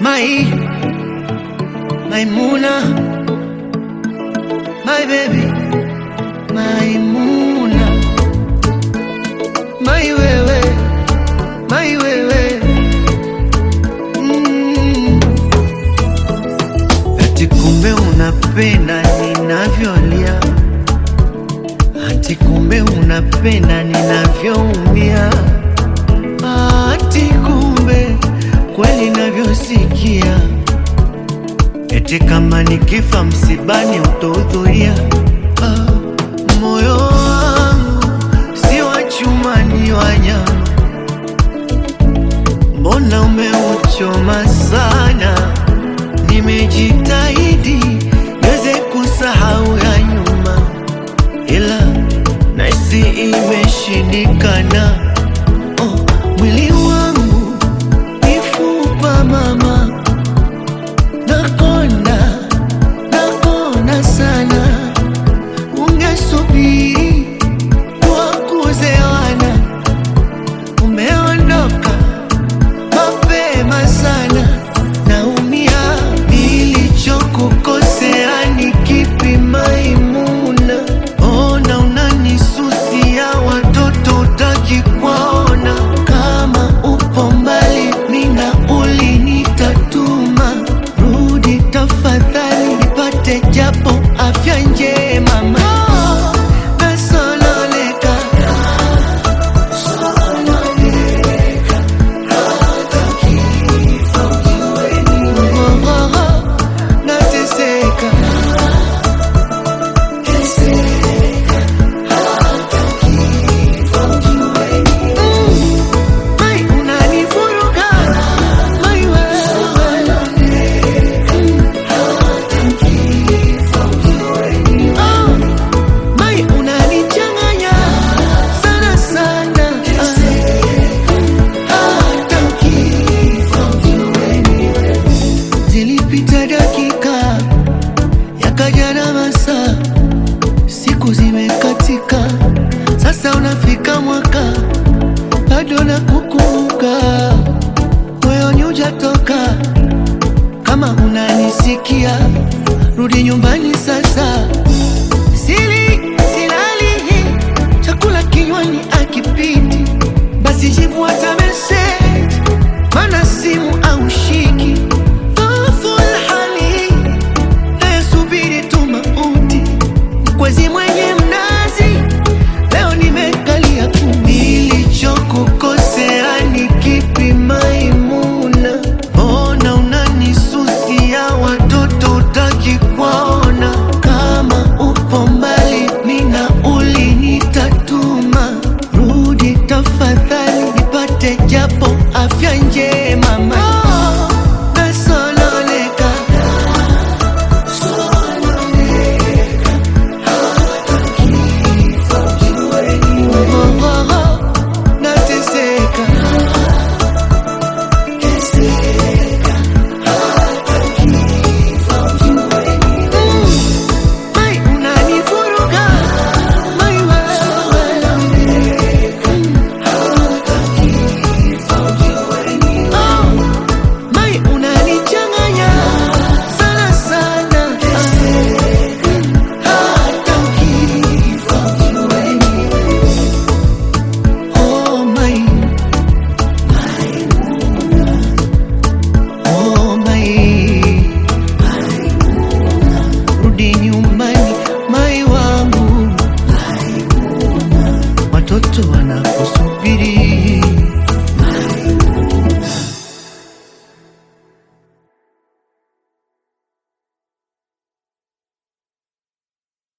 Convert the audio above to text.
My, Maimuna, my baby, Maimuna, my wewe, my wewe. Mm. Ati kumbe unapenda ninavyolia, ati kumbe unapenda ninavyoumia, ati kumbe kweli navyosikia, eti kama nikifa msibani utahudhuria. Ah, moyo wangu si wa chuma, ni wa nyama, mbona umeuchoma sana? Nimejitahidi niweze kusahau ya nyuma, ila nahisi imeshindikana. Oh, mwili wangu mifupa mama, nakonda nakonda sana, ungesubiri wakuzewana, umeondoka mapema sana, naumia. Nilichokukosea ni kipi Maimuna? Ona unanisusia, watoto utaki kuwaona. Kama upo mbali, nina ulinitatuma, rudi tafadhali, nipate japo afya njema. Mama, nasononeka nateseka Mai, unanivuruga Mai, wewe Oh, Mai, unanichanganya sana sana hata Zilipita dakika yakaja na masaa, siku zimekatika, sasa unafika mwaka, bado na kukumbuka, moyoni hujatoka. Kama unanisikia, rudi nyumbani sasa. Sili silali, chakula kinywani akipiti, basi jibu hata message, mana simu au shiki dhoful hali nayesubiri tu mauti, mkwezi mwenye mnazi, leo nimekalia kumi. Nilichokukosea ni kipi Maimuna? Mbona unanisusia, watoto utaki kuwaona? Kama upo mbali, nina ulinitatuma, rudi tafadhali, nipate japo afya njema. Ma, nasononeka Oh, oh, oh, nateseka Mai, unanivuruga Mai, wewe Oh, Mai, unanichanganya sana sana hata ukifa Oh, Mai, oh, Mai rudi nyumbani mai wangu, watoto wanakusubiri.